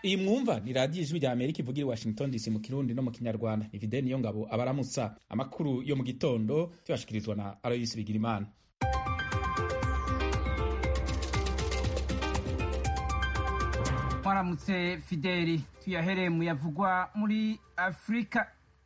iyi mwumva ni radiyo ijwi rya amerika ivugira i washington dc mu kirundi no mu kinyarwanda ni fideni niyo ngabo abaramutsa amakuru yo mu gitondo tuyashikirizwa na aloyisi bigirimana mwaramutse fideli tuyahereye mu yavugwa muri afurika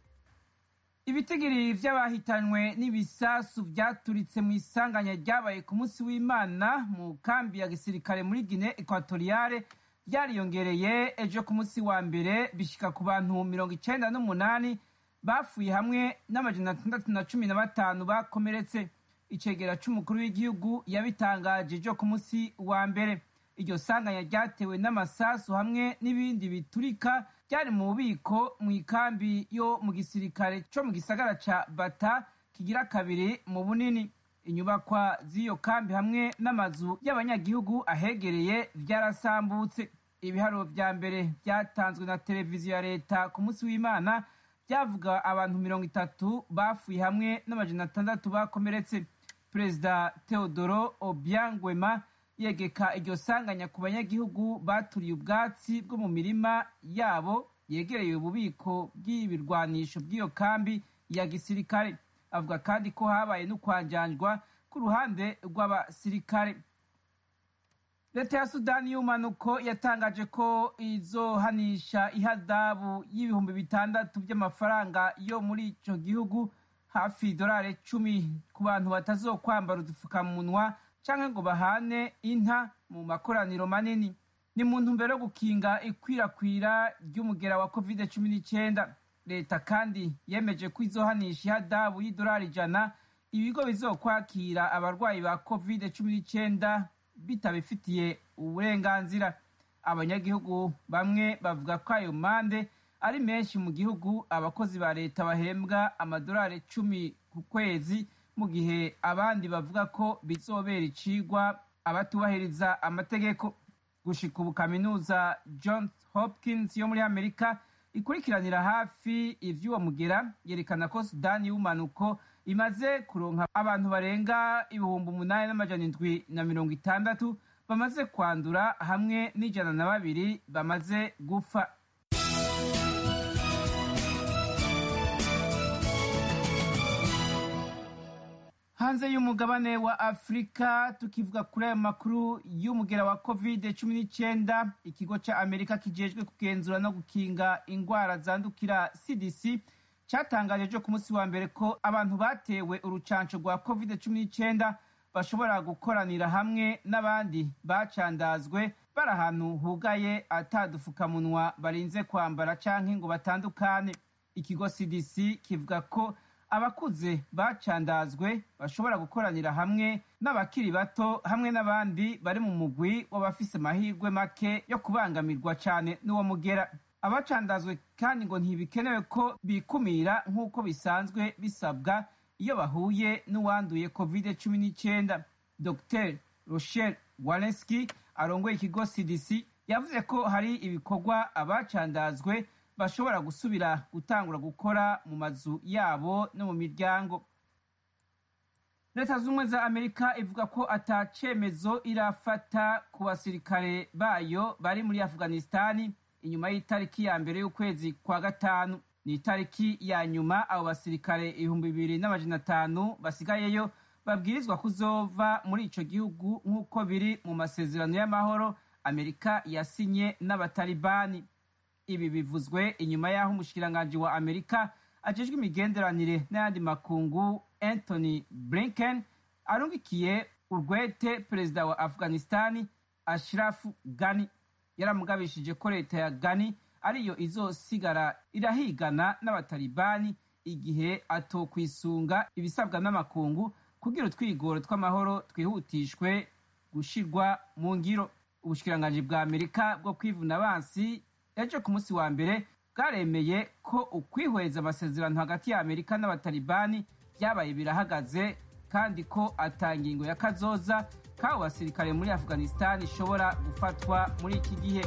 ibitigiri vy'abahitanywe n'ibisasu vyaturitse mu isanganya ryabaye ku munsi w'imana mu kambi ya gisirikare muri gine ekwatoriyale vyariyongereye ejo ku munsi wa mbere bishika ku bantu mirongo icenda n'umunani bapfuye hamwe n'amajana atandatu na cumi na batanu bakomeretse icegera c'umukuru w'igihugu yabitangaje ejo ku munsi wa mbere iryo sanganya ryatewe n'amasasu hamwe n'ibindi biturika byari mu bubiko mu ikambi yo mu gisirikare co mu gisagara ca bata kigira kabiri mu bunini inyubakwa z'iyo kambi hamwe n'amazu y'abanyagihugu ahegereye vyarasambutse ibiharuro vya mbere vyatanzwe na televiziyo ya leta ku munsi w'imana vyavuga abantu mirongo itatu bapfuye hamwe n'amajana atandatu bakomeretse perezida teodoro obiangwema yegeka iryo sanganya ku banyagihugu baturiye ubwatsi bwo mu mirima yabo yegereye ububiko bw'ibirwanisho bw'iyo kambi ya gisirikare avuga kandi ko habaye n'ukwanjanjwa ku ruhande rw'abasirikare leta ya sudani y'umanuko yatangaje ko izohanisha ihadabu y'ibihumbi bitandatu by'amafaranga yo muri ico gihugu hafi idolari cumi ku bantu batazokwambara udupfukamunwa canke ngo bahane inta mu makoraniro manini ni mu ntumbero yo gukinga ikwirakwira ry'umugera wa covid cumi n'icyenda leta kandi yemeje ko izohanisha ihadabu y'idolari ijana ibigo bizokwakira abarwayi ba covid cumi n'icyenda bitabifitiye uburenganzira abanyagihugu bamwe bavuga ko ayo mande ari menshi mu gihugu abakozi ba leta bahembwa amadolari cumi ku kwezi mu gihe abandi bavuga ko bizobera icigwa abatubahiriza amategeko gushika ubu kaminuza johns hopkins yo muri amerika ikurikiranira hafi ivy'uwo mugera yerekana ko sudani y'ubumanuko imaze kuronka abantu barenga ibihumbi umunani n'amajana indwi na mirongo itandatu bamaze kwandura hamwe n'ijana na babiri bamaze gupfa hanze y'umugabane wa afurika tukivuga kuri ayo makuru y'umugera wa covid cumi n'icyenda ikigo cya amerika kijejwe kugenzura no gukinga indwara zandukira cdc cyatangaje ejo ku munsi wa mbere ko abantu batewe urucanco rwa covid cumi n'icyenda bashobora gukoranira hamwe n'abandi bacandazwe bari ahantu hugaye atadufukamunwa barinze kwambara canke ngo batandukane ikigo cdc kivuga ko abakuze bacandazwe bashobora gukoranira hamwe n'abakiri bato hamwe n'abandi bari mu mugwi w'abafise amahirwe make yo kubangamirwa cyane n'uwo mugera abacandazwe kandi ngo ntibikenewe ko bikumira nk'uko bisanzwe bisabwa iyo bahuye n'uwanduye covid cumi n'icyenda dr rochelle walenski arongoye ikigo cdc yavuze ko hari ibikorwa abacandazwe bashobora gusubira gutangura gukora mu mazu yabo no mu miryango leta z'ubumwe za amerika ivuga ko ata cemezo irafata ku basirikare bayo bari muri afghanistani inyuma y'itariki ya mbere y'ukwezi kwa gatanu ni itariki ya nyuma abo basirikare ibihumbi bibiri n'amajana atanu basigayeyo babwirizwa kuzova muri ico gihugu nk'uko biri mu masezerano y'amahoro amerika yasinye n'abatalibani ibi bivuzwe inyuma y'aho umushikiranganji wa amerika ajejwe imigenderanire n'ayandi makungu anthony blinken arungikiye urwete perezida wa afghanistani ashraf gani yaramugabishije ko leta ya gani ariyo izosigara irahigana n'abatalibani igihe atokwisunga ibisabwa n'amakungu kugira utwigoro tw'amahoro twihutishwe gushirwa mu ngiro ubushikiranganji bwa amerika bwo kwivuna abansi ejo ku munsi wa mbere bwaremeye ko ukwihweza amasezerano hagati ya amerika n'abatalibani byabaye birahagaze kandi ko ata ngingo ya kazoza k'abo basirikare muri afghanistan ishobora gufatwa muri iki gihe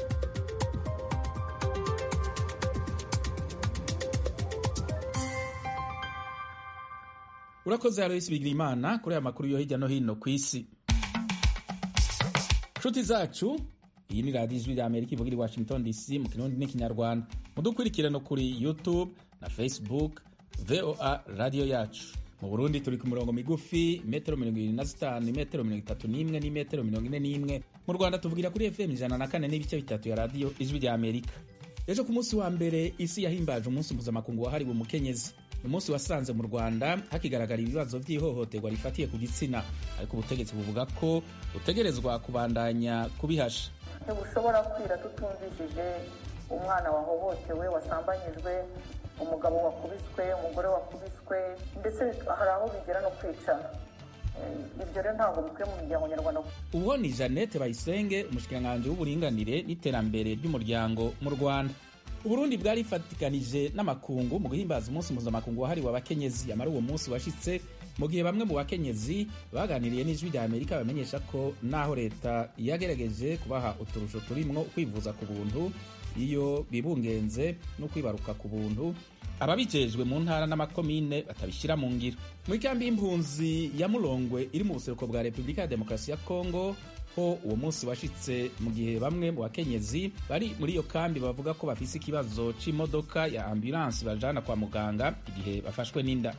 urakoze aloyisi bigirimana kuri aya makuru yo hirya no hino ku isi nshuti zacu iyi ni radiyo ijwi rya amerika ivugira i washington dc mu kirundi n'ikinyarwanda mudukurikirano kuri youtube na facebook voa radiyo yacu mu burundi turi ku mirongo migufi metero mirongo irindwi na zitanu metero mirongo itatu n'imwe n'imetero mirongo ine n'imwe mu rwanda tuvugira kuri fm ijana na kane n'ibice bitatu ya radiyo ijwi rya amerika ejo ku munsi wa mbere isi yahimbaje umunsi mpuzamakungu wahariwe umukenyezi ni umunsi wasanze mu rwanda hakigaragara ibibazo by'ihohoterwa rifatiye ku gitsina ariko ubutegetsi buvuga ko butegerezwa kubandanya kubihasha ntibushobora kwira tutumvishije umwana wahohotewe wasambanyijwe umugabo wakubiswe umugore wakubiswe ndetse hari aho bigera no kwicana ibyo rero ntabwo bikwiye mu miryango nyarwanda uwo ni jeannette bayisenge umushikiranganji w'uburinganire n'iterambere ry'umuryango mu rwanda uburundi bwarifatikanije n'amakungu mu guhimbaza umunsi mpuzamakungu wahariwe abakenyezi amara uwo munsi washitse mu gihe bamwe mu bakenyezi baganiriye n'ijwi rya amerika bamenyesha ko naho leta yagerageje kubaha uturusho turimwo kwivuza ku buntu iyo bibungenze no kwibaruka ku buntu ababijejwe mu ntara n'amakomine batabishyira mu ngiro muri kambi y'impunzi ya murongwe iri mu buseruko bwa repubulika ya demokarasi ya kongo ho uwo munsi washitse mu gihe bamwe mu bakenyezi bari muri iyo kambi bavuga ko bafise ikibazo c'imodoka ya ambulansi bajana kwa muganga igihe bafashwe n'inda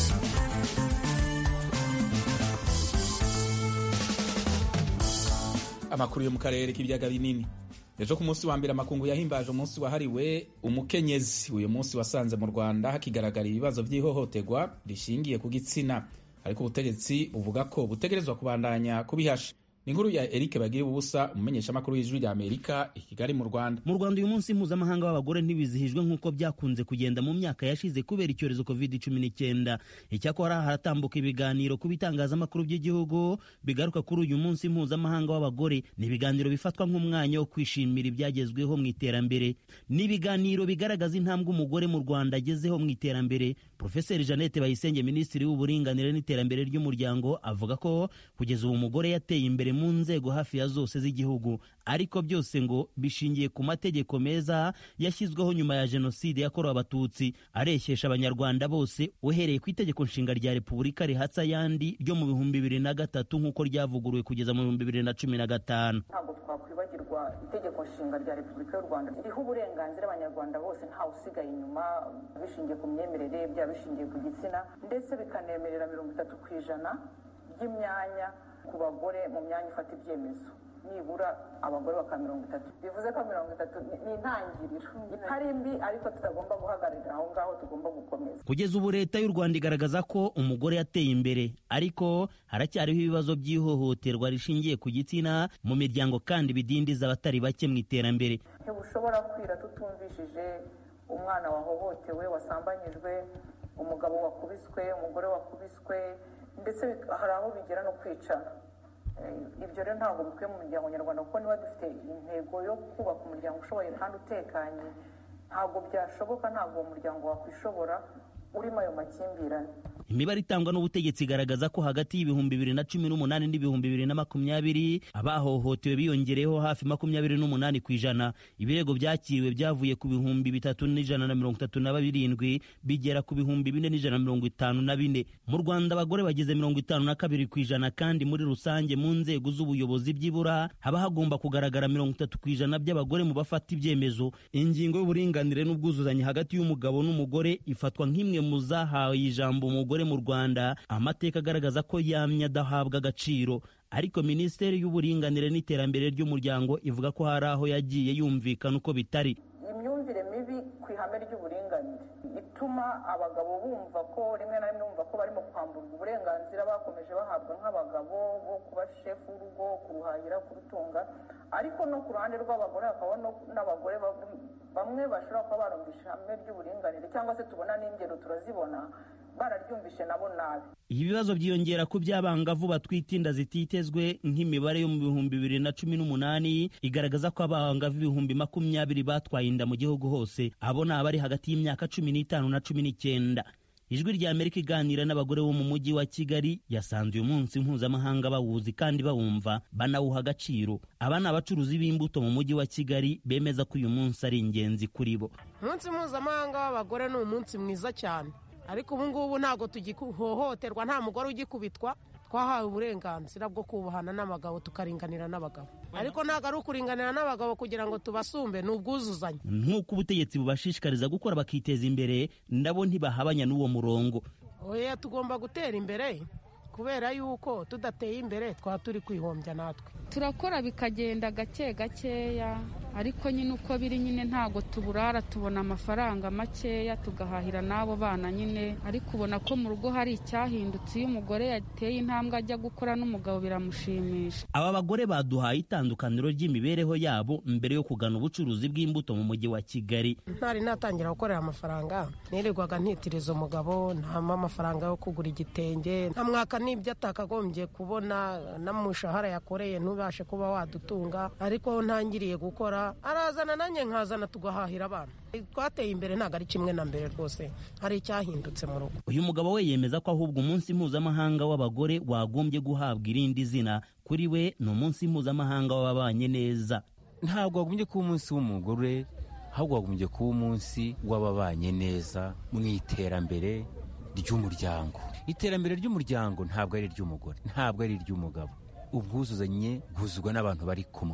amakuru yo mu karere k'ibiyaga binini ejo ku munsi wa mbere amakungu yahimbaje umunsi wahariwe umukenyezi uyu munsi wasanze mu rwanda hakigaragara ibibazo by'ihohoterwa rishingiye ku gitsina ariko ubutegetsi buvuga ko butegerezwa kubandanya kubihasha ni inkuru ya Eric Bagira ubusa umumenyeshamakuru w'ijwi rya Amerika i Kigali mu Rwanda. Mu Rwanda uyu munsi mpuzamahanga w'abagore ntibizihijwe nk'uko byakunze kugenda mu myaka yashize kubera icyorezo covid cumi n'icyenda. Icyakora haratambuka ibiganiro ku bitangazamakuru by'igihugu bigaruka kuri uyu munsi mpuzamahanga w'abagore. Ni ibiganiro bifatwa nk'umwanya wo kwishimira ibyagezweho mu iterambere. Ni ibiganiro bigaragaza intambwe umugore mu Rwanda agezeho mu iterambere. Profeseri Jeannette Bayisenge, minisitiri w'uburinganire n'iterambere ry'umuryango, avuga ko kugeza ubu umugore yateye imbere mu nzego hafi ya zose z'igihugu ariko byose ngo bishingiye ku mategeko meza yashyizweho nyuma ya jenoside yakorewe abatutsi areshyesha abanyarwanda bose uhereye ku itegeko nshinga rya repubulika rihatsa ayandi ryo mu bihumbi bibiri na gatatu nk'uko ryavuguruwe kugeza mu bihumbi bibiri na cumi na gatanu ntabwo twakwibagirwa itegeko nshinga rya repubulika y'u rwanda ririho uburenganzira abanyarwanda bose ntawe usigaye inyuma bishingiye ku myemerere byaba bishingiye ku gitsina ndetse bikanemerera mirongo itatu ku ijana by'imyanya ku bagore mu myanya ifata ibyemezo nibura abagore bakaba mirongo itatu bivuze ko mirongo itatu ni intangiriro itari mbi ariko tutagomba guhagararira aho ngaho tugomba gukomeza kugeza ubu leta y'u rwanda igaragaza ko umugore yateye imbere ariko haracyariho ibibazo by'ihohoterwa rishingiye ku gitsina mu miryango kandi bidindiza abatari bake mu iterambere ntibushobora kwira tutumvishije umwana wahohotewe wasambanyijwe umugabo wakubiswe umugore wakubiswe ndetse hari aho bigera no kwicana ibyo rero ntabwo bikwiye mu miryango nyarwanda kuko niba dufite intego yo kubaka umuryango ushoboye kandi utekanye ntabwo byashoboka ntabwo uwo muryango wakwishobora urimo ayo makimbirane imibare itangwa n'ubutegetsi igaragaza ko hagati y'ibihumbi bibiri na cumi n'umunani n'ibihumbi bibiri na makumyabiri abahohotewe biyongereyeho hafi makumyabiri n'umunani ku ijana ibirego byakiriwe byavuye ku bihumbi bitatu n'ijana na mirongo itatu na birindwi bigera ku bihumbi bine n'ijana na mirongo itanu na bine mu rwanda abagore bageze mirongo itanu na kabiri ku ijana kandi muri rusange mu nzego z'ubuyobozi byibura haba hagomba kugaragara mirongo itatu ku ijana by'abagore mu bafata ibyemezo ingingo y'uburinganire n'ubwuzuzanye hagati y'umugabo n'umugore ifatwa nk'imwe mu zahawe ijambo umugore mu rwanda amateka agaragaza ko yamye adahabwa agaciro ariko minisiteri y'uburinganire n'iterambere ry'umuryango ivuga ko hari aho yagiye yumvikana uko bitari imyumvire mibi ku ihame ry'uburinganire ituma abagabo bumva ko rimwe na rimwe bumva ko barimo kwamburwa uburenganzira bakomeje bahabwa nk'abagabo bo kuba shefu w'urugo kuruhahira kurutunga ariko no ku ruhande rw'abagore hakaba n'abagore bamwe bashobora kuba barumvisha ihame ry'uburinganire cyangwa se tubona n'ingero turazibona bararyumvishe nabo nabi ibi bibazo byiyongera ku by'abangavu batwite inda zititezwe nk'imibare yo mu bihumbi bibiri na cumi n'umunani igaragaza ko abangavu ibihumbi makumyabiri batwaye inda mu gihugu hose abo ni abari hagati y'imyaka cumi n'itanu na cumi n'icyenda ijwi rya amerika iganira n'abagore bo mu mujyi wa kigali yasanze uyu munsi mpuzamahanga bawuzi kandi bawumva banawuha agaciro aba ni abacuruzi b'imbuto mu mujyi wa kigali bemeza ko uyu munsi ari ingenzi kuri bo umunsi mpuzamahanga w'abagore ni umunsi mwiza cyane ariko ubu ngubu ntabwo tugihohoterwa nta mugore ugikubitwa twahawe uburenganzira bwo kubahana n'abagabo tukaringanira n'abagabo ariko ntabwo ari ukuringanira n'abagabo kugira ngo tubasumbe ni ubwuzuzanye nk'uko ubutegetsi bubashishikariza gukora bakiteza imbere nabo ntibahabanya n'uwo murongo oya tugomba gutera imbere kubera yuko tudateye imbere twaba turi kwihombya natwe turakora bikagenda gake gakeya ariko nyine uko biri nyine ntabwo tuburara tubona amafaranga makeya tugahahira n'abo bana nyine ariko ubona ko mu rugo hari icyahindutse iyo umugore yateye intambwe ajya gukora n'umugabo biramushimisha aba bagore baduhaye itandukaniro ry'imibereho yabo mbere yo kugana ubucuruzi bw'imbuto mu mujyi wa kigali ntari natangira gukorera amafaranga nirirwaga ntitiriza umugabo ntama amafaranga yo kugura igitenge nta mwaka n'ibyo atakagombye kubona n'umushahara yakoreye ntubashe kuba wadutunga ariko aho ntangiriye gukora arazana nanjye nkazana tugahahira abana twateye imbere ntabwo ari kimwe na mbere rwose hari icyahindutse mu rugo uyu mugabo we yemeza ko ahubwo umunsi mpuzamahanga w'abagore wagombye guhabwa irindi zina kuri we ni umunsi mpuzamahanga w'ababanye neza ntabwo wagombye kuba umunsi w'umugore ahubwo wagombye kuba umunsi w'ababanye neza mu iterambere ry'umuryango iterambere ry'umuryango ntabwo ari iry'umugore ntabwo ari iry'umugabo ubwuzuzanye bwuzuzwa n'abantu bari kumwe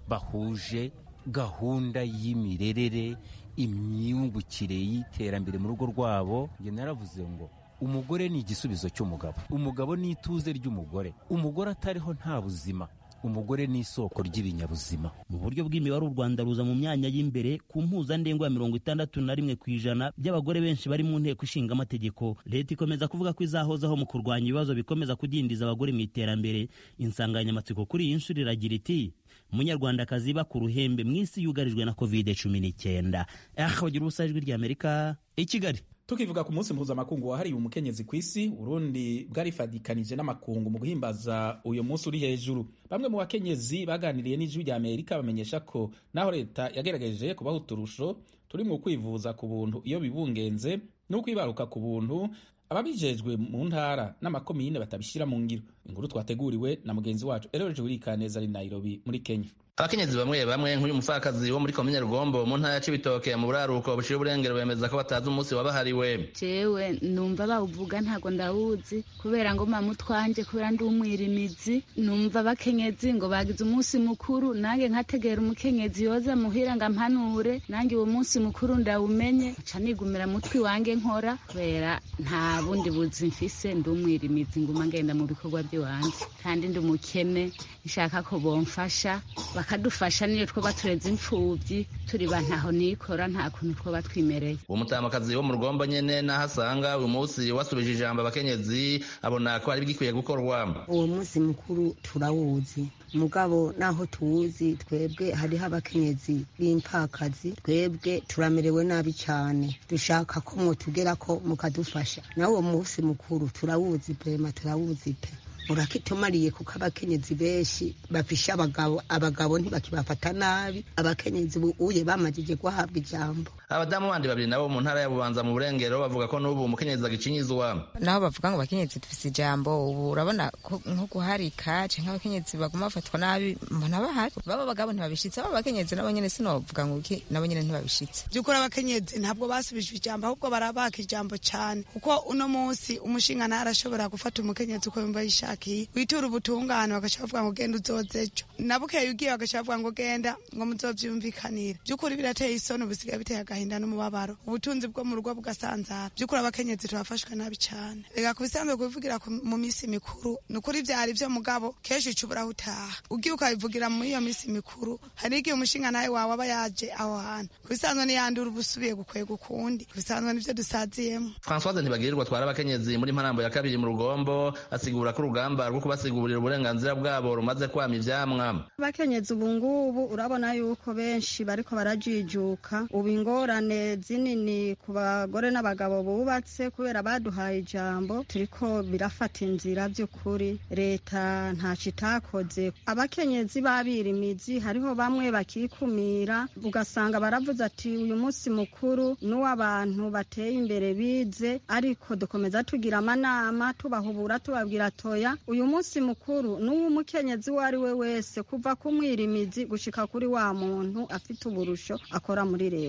bahuje gahunda y'imirerere imyungukire y'iterambere mu rugo rwabo njye naravuze ngo umugore ni igisubizo cy'umugabo umugabo ni ituze ry'umugore umugore atariho nta buzima umugore ni isoko ry'ibinyabuzima mu buryo bw'imibare u rwanda ruza mu myanya y'imberere ku mpuzandengo ya mirongo itandatu na rimwe ku ijana by'abagore benshi bari mu nteko ishinga amategeko leta ikomeza kuvuga ko izahozaho mu kurwanya ibibazo bikomeza kudindiza abagore mu iterambere insanganyamatsiko kuri iyi nshuro iragira iti umunyarwandakazi iba ku ruhembe mu isi yugarijwe na covid cumi n'icyenda aha bagira ubusa ijwi ry'amerika i kigali tukivuga ku munsi mpuzamakungu wahariwe umukenyezi ku isi urundi bwarifadikanije n'amakungu mu guhimbaza uyu munsi uri hejuru bamwe mu bakenyezi baganiriye n'ijwi rya amerika bamenyesha ko naho leta yagerageje kubaha uturusho turi mu kwivuza ku buntu iyo bibungenze n'ukwibaruka ku buntu ababijejwe mu ntara n'amakomine batabishyira mu ngiro inkuru twateguriwe na mugenzi wacu eroje wirikaneza ari nairobi muri kenya abakenyezi bamwe bamwe nk'uyu mupfakazi wo muri komine rugombo mu ntara ya cibitoke mu buraruko bushira uburengero bemeza ko batazi umunsi wabahariwe jewe numva bawuvuga ntago ndawuzi kubera ngo mama utwanje kubera ndi umwirimizi numva abakenyezi ngo bagize umunsi mukuru nange nkategera umukenyezi yoza muhira ngo ampanure nange uwo munsi mukuru ndawumenye nca nigumira mutwi wange nkora kubera nta bundi buzi mfise ndi umwirimizi nguma ngenda mu bikorwa by'iwanje kandi ndi umukene nshaka ko bomfasha bakadufasha niyo twoba tureze imfubyi turi ba ntaho nikora nta kuntu twoba twimereye uwo mutamakazi wo mu rugombo nyene naho asanga uyu munsi wasubije ijambo abakenyezi abona ko hari bigikwiye gukorwa uwo munsi mukuru turawuzi mugabo naho tuwuzi twebwe hariho abakenyezi b'impakazi twebwe turamerewe nabi cyane dushaka ko mwotugerako mukadufasha nawe uwo munsi mukuru turawuzi pema turawuzi pe urakitumariye kuko abakenyezi benshi bafisha abagabo abagabo ntibakibafata nabi abakenyezi uye bamajije guhabwa ijambo abadamu bandi babiri nabo mu ntara ya bubanza mu burengero bavuga ko n'ubu umukenyezi agicinyizwa naho bavuga ngo abakenyezi dufise ijambo ubu urabona nko guharika canke abakenyezi baguma bafatwa nabi mbona bahari baba abagabo ntibabishitse baba abakenyezi nabo nyene sinovuga ngo iki nabo nyene ntibabishitse by'ukuri abakenyezi ntabwo basubijwe ijambo ahubwo barabaka ijambo cyane kuko uno munsi umushinga nawe arashobora gufata umukenyezi uko yumva yishakiye witura ubutungane bagaca bavuga ngo genda uzoze ejo nabukeye ugiye bagaca bavuga ngo genda ngo muzovyumvikanire by'ukuri birateye isoni ubusigaye biteye agahinda n'umubabaro ubutunzi bwo mu rugo bugasanzara by'ukuri abakenyezi turafashwe nabi cyane reka ku bisanzwe kubivugira mu minsi mikuru ni ukuri vyari vyo mugabo kenshi uca uburaho utaha ugiye ukabivugira muri iyo minsi mikuru hari igihe umushinga nawe wawe aba yaje aho hantu ku bisanzwe niyandura uba usubiye gukwega ukundi ku bisanzwe nivyo dusaziyemo françoise ntibagirirwa atwara abakenyezi muri mparambo ya kabiri mu rugombo asigura ko urugamba rwo kubasigurira uburenganzira bwabo rumaze kwama ivyamwa abakenyezi ubu ngubu urabona yuko benshi bariko barajijuka ubu ingorane zinini ku bagore n'abagabo bubatse kubera baduhaye ijambo turiko birafata inzira by'ukuri leta ntaco itakoze abakenyezi babirimizi hariho bamwe bakikumira ugasanga baravuze ati uyu munsi mukuru n'uw'abantu bateye imbere bize ariko dukomeza tugira amanama tubahubura tubabwira toya uyu munsi mukuru n'uw'umukenyezi uwo ari we wese kuva ku mwirimizi gushika kuri wa muntu afite uburusho akora muri leta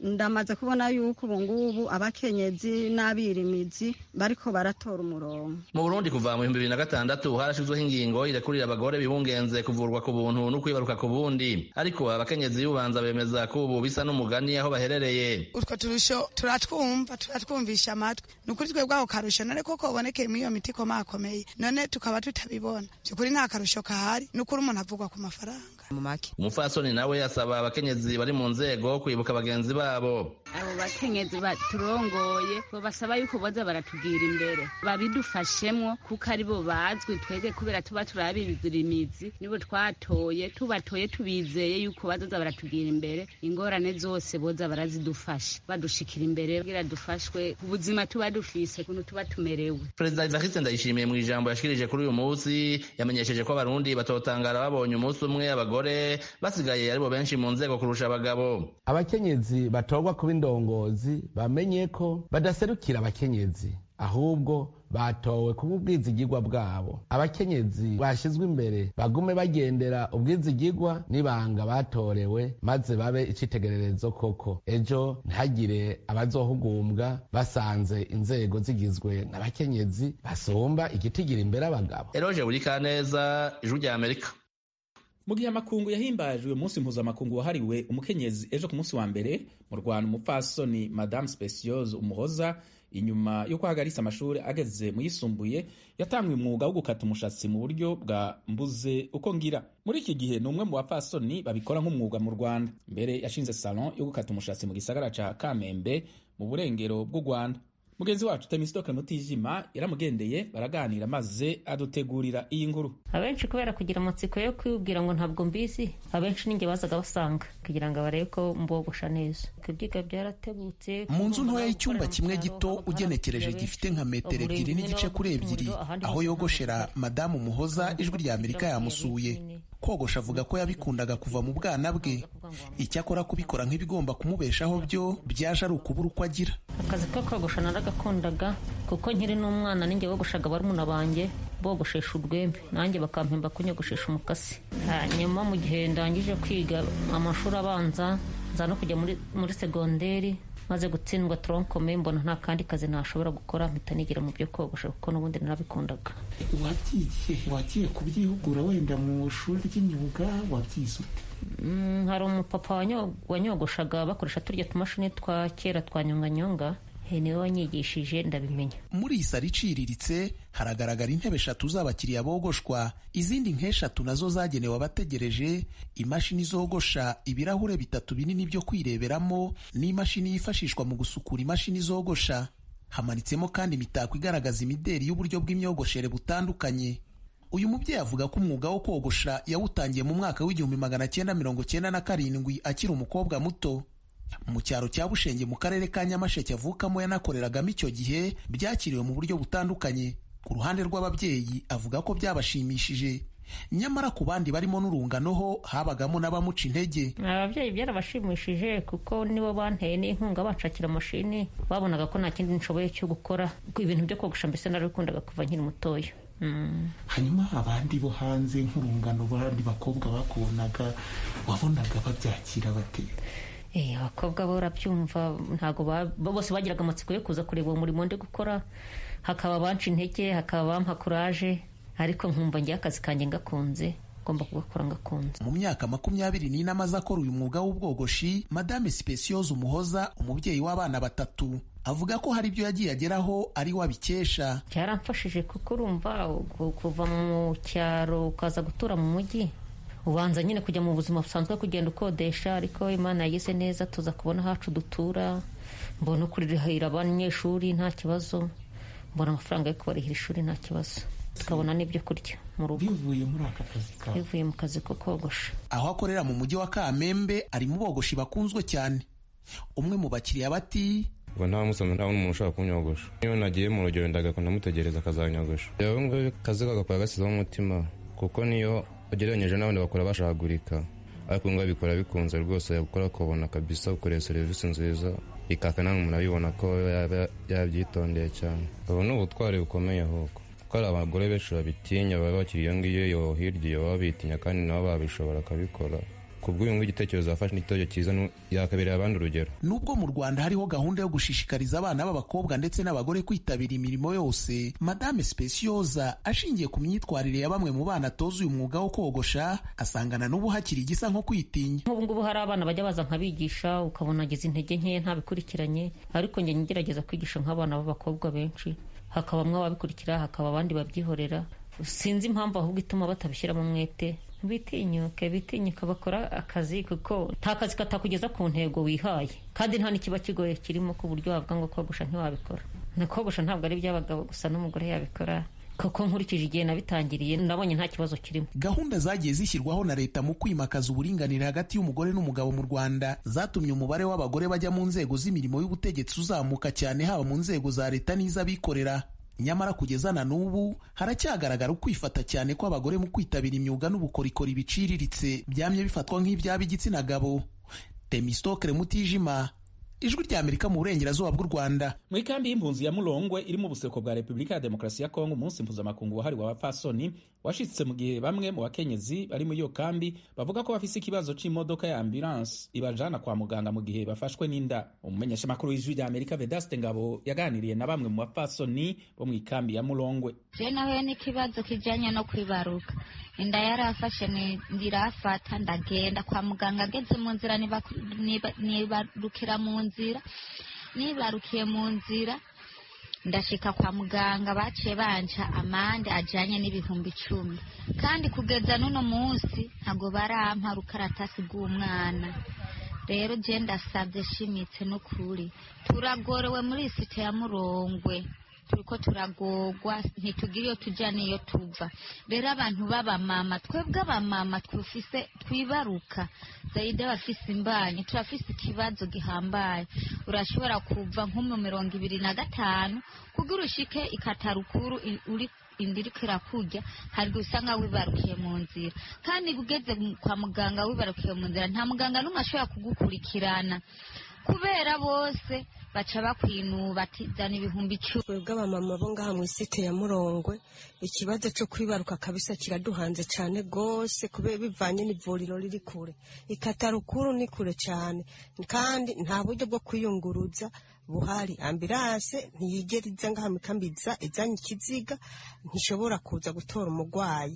ndamaze kubona yuko ubu ngubu abakenyezi n'abirimizi bariko baratora umurongo mu burundi kuva mu bihumbi bibiri na gatandatu harashizweho ingingo irekurira abagore bibungenze kuvurwa ku buntu no kwibaruka ku bundi ariko abakenyezi y'ubanza bemeza ko ubu bisa n'umugani aho baherereye utwo turusho turatwumva turatwumvisha amatwi ni ukuri twebwe ako karusho none koko kabonekeye muri iyo miti ikomakomeye none tukaba tutabibona by'ukuri nta karusho kahari ni ukuri umuntu avugwa ku mafaranga mu make umupfasoni nawe asaba abakenyezi bari mu nzego kwibuka bagenzi babo abo bakenyezi baturongoye bo basaba yuko boza baratugira imbere babidufashemwo kuko ari bo bazwi twebwe kubera tuba turabizira imizi nibo twatoye tubatoye tubizeye yuko bazoza baratugira imbere ingorane zose boza barazidufasha badushikira imbere kugira dufashwe ku buzima tuba dufise kuntu tuba tumerewe perezida evariste ndayishimiye mu ijambo yashikirije kuri uyu munsi yamenyesheje ko abarundi batotangara babonye umunsi umwe abagore basigaye aribo benshi mu nzego kurusha abagabo abakenyezi batorwa kuba indongozi bamenye ko badaserukira abakenyezi ahubwo batowe kuba ubwizigirwa bwabo abakenyezi bashyizwe imbere bagume bagendera ubwizigirwa n'ibanga batorewe maze babe icitegererezo koko ejo ntihagire abazohugumbwa basanze inzego zigizwe n'abakenyezi basumba igitigira imbere abagabo eroje buri kaneza ijwi rya amerika mu gihe amakungu yahimbajwe umunsi mpuzamakungu wahariwe umukenyezi ejo ku munsi wa mbere mu rwanda umupfasoni madame speciose umuhoza inyuma yo guhagarisa amashuri ageze mu yisumbuye yatangwe umwuga wo gukata umushatsi mu buryo bwa mbuze uko ngira muri iki gihe ni umwe mu bapfasoni babikora nk'umwuga mu rwanda mbere yashinze salon yo gukata umushatsi mu gisagara ca kamembe mu burengero bw'u rwanda mugenzi wacu temisidoke mutijima yaramugendeye baraganira maze adutegurira iyi nkuru abenshi kubera kugira amatsiko yo kwibwira ngo ntabwo mbizi abenshi ninjye bazaga basanga kugira ngo barebe ko mbogosha neza ibyiga byaratebutse mu nzu ntoya y'icyumba kimwe gito ugenekereje gifite nka metero ebyiri n'igice kuri ebyiri aho yogoshera madamu muhoza ijwi rya amerika yamusuye kogosha avuga ko yabikundaga kuva mu bwana bwe icyakora kubikora nk'ibigomba kumubeshaho byo byaje ari ukubura uko agira akazi ko kogosha naragakundaga kuko nkiri n'umwana ninjye wogoshaga barumuna banjye bogoshesha urwembe nanjye bakampemba kunyogoshesha umukasi hanyuma mu gihe ndangije kwiga amashuri abanza nza no kujya muri, muri segonderi maze gutsindwa toronkome mbona nta kandi kazi nashobora gukora mpita nigira mu byo kogosha kuko n'ubundi narabikundaga wagiye wagiye kubyihugura wenda mu ishuri ry'imyuga wabyize ute Mm, hari umupapa wanyogoshaga bakoresha turya tumashini twa kera twa nyonganyonga niwe wanyigishije ndabimenya muri iyi saro iciriritse haragaragara intebe eshatu z'abakiriya bogoshwa izindi nk'eshatu nazo zagenewe abategereje imashini zogosha ibirahure bitatu binini byo kwireberamo n'imashini yifashishwa mu gusukura imashini zogosha hamanitsemo kandi imitako igaragaza imideri y'uburyo bw'imyogoshere butandukanye uyu mubyeyi avuga ko umwuga wo kogosha yawutangiye mu mwaka w'igihumbi magana cyenda mirongo cyenda na karindwi akiri umukobwa muto mu cyaro cya bushenge mu karere ka nyamasheke avukamo yanakoreragamo icyo gihe byakiriwe mu buryo butandukanye ku ruhande rw'ababyeyi avuga ko byabashimishije nyamara ku bandi barimo n'urungano ho habagamo n'abamuca intege ababyeyi byarabashimishije kuko nibo banteye n'inkunga banshakira amashini babonaga ko nta kindi nshoboye cyo gukora ibintu byo kogosha mbese narabikundaga kuva nkiri mutoya hanyuma abandi bo hanze nk'urungano abandi bakobwa bakubonaga wabonaga babyakira bate abakobwa bo urabyumva ntabwo bose bagiraga amatsiko yo kuza kureba uwo murimo ndi gukora hakaba abanca intege hakaba abampa kuraje ariko nkumva ngiye akazi kanjye ngakunze ngomba kugakora ngakunze mu myaka makumyabiri n'ine amaze akora uyu mwuga w'ubwogoshi madame speciose umuhoza umubyeyi w'abana batatu avuga ko hari ibyo yagiye ageraho ari we abikesha byaramfashije kuko urumva kuva mu cyaro ukaza gutura mu mujyi ubanza nyine kujya mu buzima busanzwe kugenda ukodesha ariko imana yagize neza tuza kubona hacu dutura mbona kurihira abanyeshuri nta kibazo mbona amafaranga yo kubarihira ishuri nta kibazo tukabona n'ibyo kurya mu rugo bivuye muri aka kazi kawe bivuye mu kazi ko kogosha aho akorera mu mujyi wa kamembe ari mu bogoshi bakunzwe cyane umwe mu bakiriya bati ngo nta musoma nta n'umuntu ushaka kunyogosha iyo nagiye mu rugero ndagakunda mutegereza akazanyogosha yewe ngo akazi kagakora gasizeho umutima kuko niyo ugereranyije n'abandi bakora bashagurika ariko ngo abikora bikunze rwose yakora akabona kabisa ukoreye serivisi nziza ikaka nawe umuntu abibona ko yabyitondeye cyane ubu ni ubutwari bukomeye ahubwo kuko hari abagore benshi babitinya baba bakiri iyo ngiyo yo hirya iyo baba bitinya kandi nabo babishobora akabikora ku bw'uyu nguyu igitekerezo yafashe n'igitekerezo cyiza yakabereye abandi urugero nubwo mu rwanda hariho gahunda yo gushishikariza abana b'abakobwa ndetse n'abagore kwitabira imirimo yose madame specioza ashingiye ku myitwarire ya bamwe mu bana atoza uyu mwuga wo kogosha asangana n'ubu hakiri igisa nko kwitinya nk'ubu ngubu hari abana bajya baza nkabigisha ukabona agize intege nkeya ntabikurikiranye ariko njye ngerageza kwigisha nk'abana b'abakobwa benshi hakabamwe ababikurikira hakaba abandi babyihorera sinzi impamvu ahubwo ituma batabishyiramo umwete bitinyuke bitinyuka bakora akazi kuko nta kazi katakugeza ku ntego wihaye kandi nta n'ikiba kigoye kirimo ku buryo wavuga ngo kogosha ntiwabikora na kogosha ntabwo ari iby'abagabo gusa n'umugore yabikora kuko nkurikije igihe nabitangiriye nabonye nta kibazo kirimo gahunda zagiye zishyirwaho na leta mu kwimakaza uburinganire hagati y'umugore n'umugabo mu rwanda zatumye umubare w'abagore bajya mu nzego z'imirimo y'ubutegetsi uzamuka cyane haba mu nzego za leta n'iz'abikorera nyamara kugeza na n'ubu haracyagaragara ukwifata cyane kw'abagore mu kwitabira imyuga n'ubukorikori biciriritse byamye bifatwa nk'ibyaba igitsina gabo temistokere mutijima ijwi rya amerika mu burengerazuba bw'u rwanda mu ikambi y'impunzi ya murongwe iri mu buseko bwa repubulika ya demokarasi ya kongo umunsi mpuzamakungu wahariwe abapfasoni washitse mu gihe bamwe mu bakenyezi bari muri iyo kambi bavuga ko bafise ikibazo c'imodoka ya ambulance ibajana kwa muganga mu gihe bafashwe n'inda umumenyeshamakuru w'ijwi rya amerika vedaste ngabo yaganiriye na bamwe mu bapfasoni bo mu ikambi ya murongwe je nahuye n'ikibazo kijanye no kwibaruka inda yarafashe ndirafata ndagenda kwa muganga ageze mu nzira nibarukira mu nzira nibarukiye mu nzira ndashika kwa muganga baciye banca amande ajanye n'ibihumbi icumi kandi kugeza n'uno munsi ntabwo barampa rukaratasi rw'umwana rero je ndasavye shimitse n'ukuri turagorewe muri site ya murongwe turiko turagorwa ntitugira iyo tuja n'iyo tuva rero abantu b'abamama twebwe abamama twufise twibaruka zaide bafise imbanyi turafise ikibazo gihambaye urashobora kuva nko mu mirongo ibiri na gatanu kugira ushike ikatarukuru uri indiriko irakurya hari usanga wibarukiye mu nzira kandi ugeze kwa muganga wibarukiye mu nzira nta muganga n'umwe ashobora kugukurikirana kubera bose baca bakwinuba ati zana ibihumbi icumi twebwe abamama bo ngaha mu isite ya murongwe ikibazo cyo kwibaruka kabisa kiraduhanze cyane rwose kubera bivanye n'ivuriro riri kure ikatarukuru ni kure cyane kandi nta buryo bwo kwiyunguruza buhari ambilanse ntiyigera iza ngaha mikambiza izanye ikiziga ntishobora kuza gutora umurwayi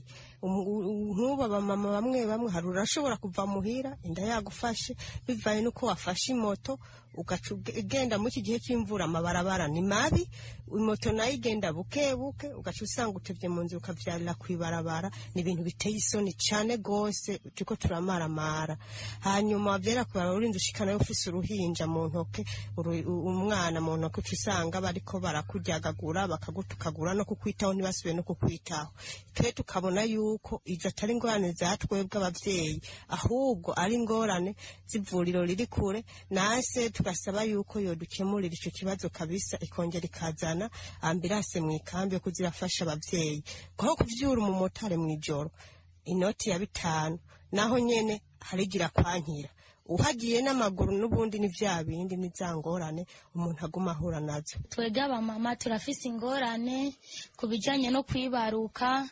nk'ubu abamama bamwe bamwe hari urashobora kuva muhira inda yagufashe bivanye n'uko wafashe imoto ugaca ugenda muri iki gihe cy'imvura amabarabara ni mabi moto nayo igenda buke buke ugaca usanga utebye mu nzu ukabyarira ku ibarabara ni ibintu biteye isoni cyane rwose turiko turamaramara hanyuma wabyera ku barabara urinze ushikana ufise uruhinja mu ntoke umwana mu ntoke uca usanga bariko barakuryagagura bakagutukagura no kukwitaho ntibasubiye no kukwitaho twe tukabona yuko izo atari ingorane za twebwe abavyeyi ahubwo ari ingorane z'ivuriro riri kure nase tugasaba yuko yodukemurira ico kibazo kabisa ikongera ikazana ambirase mu ikambi yo kuzirafasha abavyeyi kuko kuvyura umumotari mw'ijoro inoti ya bitanu naho nyene harigira kwankira uhagiye n'amaguru n'ubundi ni vya bindi ni za ngorane umuntu aguma ahura nazo twebwe abamama turafise ingorane ku bijanye no kwibaruka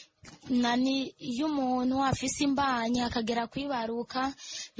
nani iyo umuntu afise imbanyi akagera kwibaruka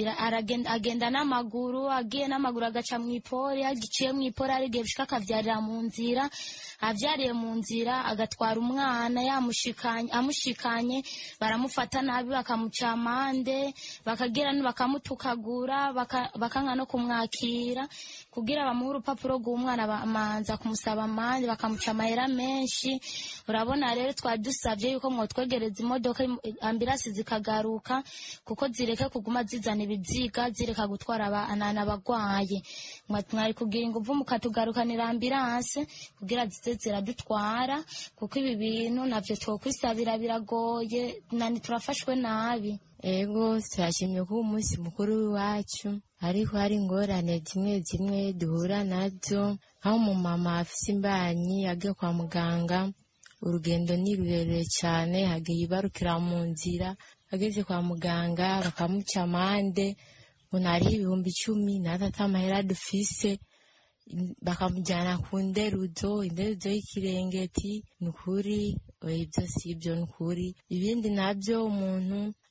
agenda n'amaguru agiye n'amaguru agaca mu ipori agiciye mu ipori ari igihe bishika akavyarira mu nzira avyariye mu nzira agatwara umwana yamushikanye amushikanye baramufata nabi bakamuca amande bakagira bakamutukagura bakanga no kumwakira kugira bamuhe urupapuro rw'umwana bamanza kumusaba amande bakamuca amahera menshi urabona rero twari dusavye yuko mwotwegereza imodoka ambirasi zikagaruka kuko zireke kuguma zizana ibiziga zireka gutwara abana abagwaye mwari kugira inguvu mukatugarukanira ambiranse kugira zize ziradutwara kuko ibi bintu navyo twokwisabira biragoye nani turafashwe nabi ego turashimye ko umunsi mukuru w'iwacu ariko hari ingorane zimwe zimwe duhura nazo nk'aho umumama afise imbanyi agiye kwa muganga urugendo ni rurerure cyane hagiye ibarukira mu nzira ageze kwa muganga bakamuca amande umuntu hariho ibihumbi icumi natwe ata amahera dufise bakamujyana ku nderuzo inderuzo y'ikirengeti ni ukuri ibyo si ibyo ni ukuri ibindi nabyo umuntu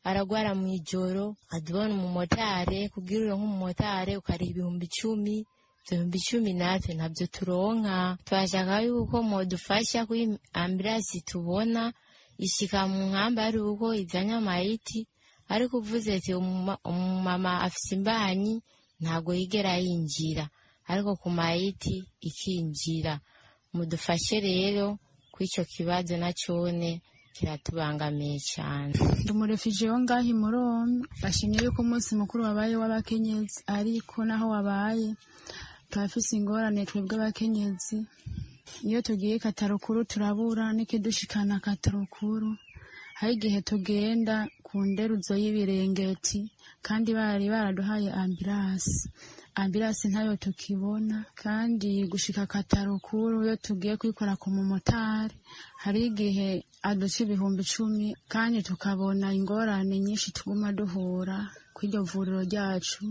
aragwara mu ijoro adubona umumotari kugira uronke umumotari ukariha ibihumbi icumi ibyo bihumbi icumi natwe ntabyo turonka turashaka yuko modufasha kuri ambirasi tubona ishika mu nkamba ari uko izanye amayiti ariko uvuze ati umumama afise imbanyi ntabwo yigera yinjira ariko ku mayiti ikinjira mudufashe rero kuri icyo kibazo na cyone kiratubangamiye cyane ndi umurefije wo ngaho i murombe bashimye yuko umunsi mukuru wabaye w'abakenyezi ariko naho wabaye turafise ingorane twebwe abakenyezi iyo tugiye katarukuru turabura n'ikidushikana katarukuru hari igihe tugenda ku nderuzo y'ibirengeti kandi bari baraduhaye ambirasi ambirasi ntayo tukibona kandi gushika katarukuru iyo tugiye kwikora ku mumotari hari igihe aduca ibihumbi icumi kandi tukabona ingorane nyinshi tuguma duhura kw'iryo vuriro ryacu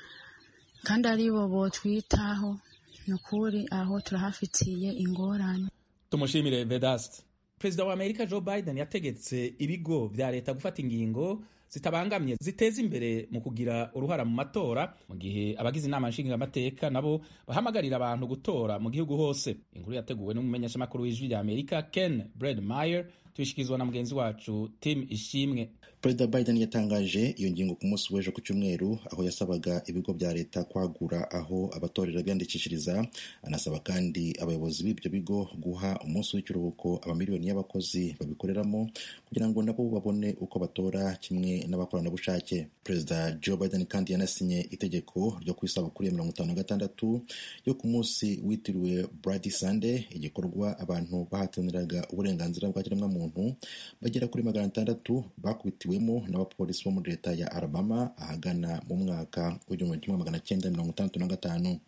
kandi ari bo botwitaho ni ukuri aho turahafitiye ingorane tumushimire vedast perezida wa amerika joe biden yategetse ibigo vya leta gufata ingingo zitabangamye ziteza imbere mu kugira uruhara mu matora mu gihe abagize inama nshingamateka nabo bahamagarira abantu gutora mu gihugu hose inkuru yateguwe n'umumenyeshamakuru w'ijwi rya amerika ken bredmeyer tuyishikirizwa na mugenzi wacu tim ishimwe perezida biden yatangaje iyo ngingo ku munsi w'ejo ku cyumweru aho yasabaga ibigo bya leta kwagura aho abatorera biyandikishiriza anasaba kandi abayobozi b'ibyo bigo guha umunsi w'ikiruhuko amamiliyoni y'abakozi babikoreramo kugira ngo nabo babone uko batora kimwe n'abakoranabushake perezida joe biden kandi yanasinye itegeko ryo ku isabukuru ya mirongo itanu na gatandatu yo ku munsi witiriwe brady sunday igikorwa abantu bahataniraga uburenganzira bwa kiremwamuntu bagera kuri magana atandatu bakubitiwe wemo n'abapolisi bo muri leta ya alabama ahagana mu mwaka w'igihumbi kimwe magana cyenda mirongo itandatu na gatanu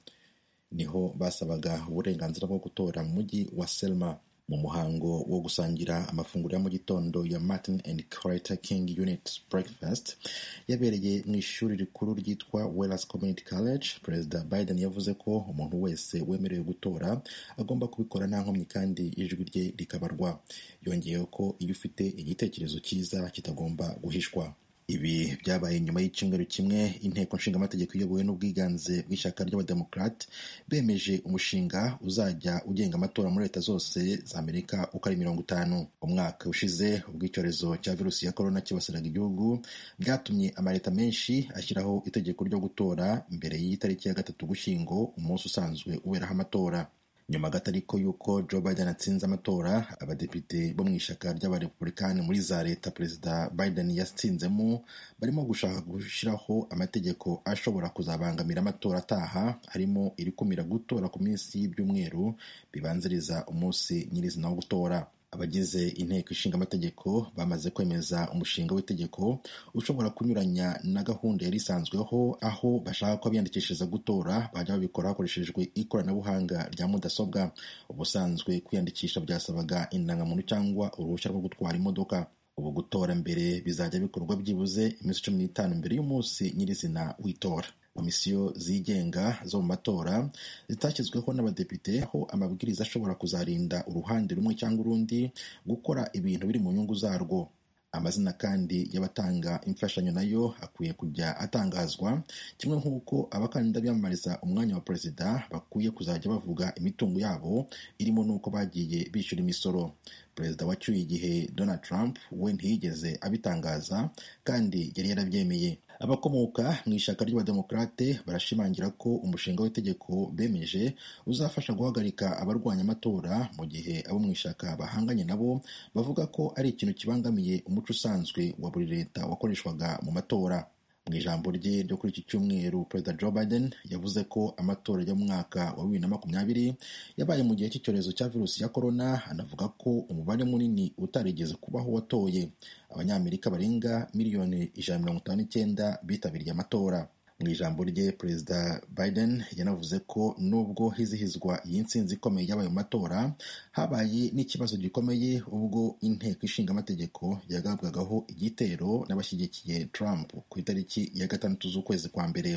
niho basabaga uburenganzira bwo gutora mu mujyi wa selma mu muhango wo gusangira amafunguro ya mu gitondo ya martin and carter king unit breakfast yabereye mu ishuri rikuru ryitwa wellas community college perezida biden yavuze ko umuntu wese wemerewe gutora agomba kubikora nta nkomyi kandi ijwi rye rikabarwa yongeyeho ko iyo ufite igitekerezo cyiza kitagomba guhishwa ibi byabaye nyuma y'icyumweru kimwe inteko nshingamategeko iyobowe n'ubwiganze bw'ishyaka ry'abademokrate bemeje umushinga uzajya ugenga amatora muri leta zose za amerika uko ari mirongo itanu umwaka ushize ubwo icyorezo cya virusi ya korona kibasiraga igihugu byatumye amaleta menshi ashyiraho itegeko ryo gutora mbere y'itariki ya gatatu gushyingo umunsi usanzwe uberaho amatora nyuma gato ariko y'uko joe biden atsinze amatora abadepite bo mu ishyaka ry'abarepublikani muri za leta perezida biden yatsinzemo barimo gushaka gushyiraho amategeko ashobora kuzabangamira amatora ataha harimo irikumira gutora ku minsi y'ibyumweru bibanziriza umunsi nyirizina wo gutora abagize inteko ishinga amategeko bamaze kwemeza umushinga w'itegeko ushobora kunyuranya na gahunda yari isanzweho aho bashaka ko abiyandikishiriza gutora bajya babikora hakoreshejwe ikoranabuhanga rya mudasobwa ubusanzwe kwiyandikisha byasabaga indangamuntu cyangwa uruhushya rwo gutwara imodoka ubu gutora mbere bizajya bikorwa byibuze iminsi cumi n'itanu mbere y'umunsi nyirizina w'itora komisiyo zigenga zo mu matora zitashyizweho n'abadepite aho amabwiriza ashobora kuzarinda uruhande rumwe cyangwa urundi gukora ibintu biri mu nyungu zarwo amazina kandi y'abatanga imfashanyo nayo akwiye kujya atangazwa kimwe nk'uko abakandida biyamamariza umwanya wa perezida bakwiye kuzajya bavuga imitungo yabo irimo n'uko bagiye bishyura imisoro perezida wacyuye igihe donald trump we ntiyigeze abitangaza kandi yari yarabyemeye abakomoka mu ishyaka ry'abademokrate barashimangira ko umushinga w'itegeko bemeje uzafasha guhagarika abarwanya amatora mu gihe abo mu ishyaka bahanganye nabo bavuga ko ari ikintu kibangamiye umuco usanzwe wa buri leta wakoreshwaga mu matora mu ijambo rye ryo kuri iki cyumweru perezida joe biden yavuze ko amatora yo mu mwaka wa bibiri na makumyabiri yabaye mu gihe cy'icyorezo cya virusi ya korona anavuga ko umubare munini utarigeze kubaho watoye abanyamerika barenga miliyoni ijana na mirongo itanu n'icyenda bitabiriye amatora mu ijambo rye perezida biden yanavuze ko nubwo hizihizwa iyi nsinzi ikomeye yabaye mu matora habaye n'ikibazo gikomeye ubwo inteko ishinga amategeko yagabwagaho igitero n'abashyigikiye trump ku itariki ya gatandatu z'ukwezi kwa mbere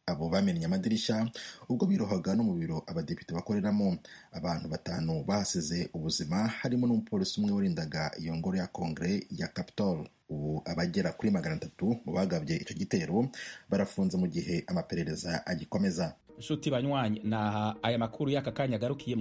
abo bamennye amadirishya ubwo birohaga no mu biro abadepite bakoreramo abantu batanu bahasize ubuzima harimo n'umupolisi umwe warindaga iyo ngoro ya kongere ya capitol ubu abagera kuri magana atatu mu bagabye icyo gitero barafunze mu gihe amaperereza agikomeza nshuti banywanyi naha aya makuru y'aka kanya agarukiye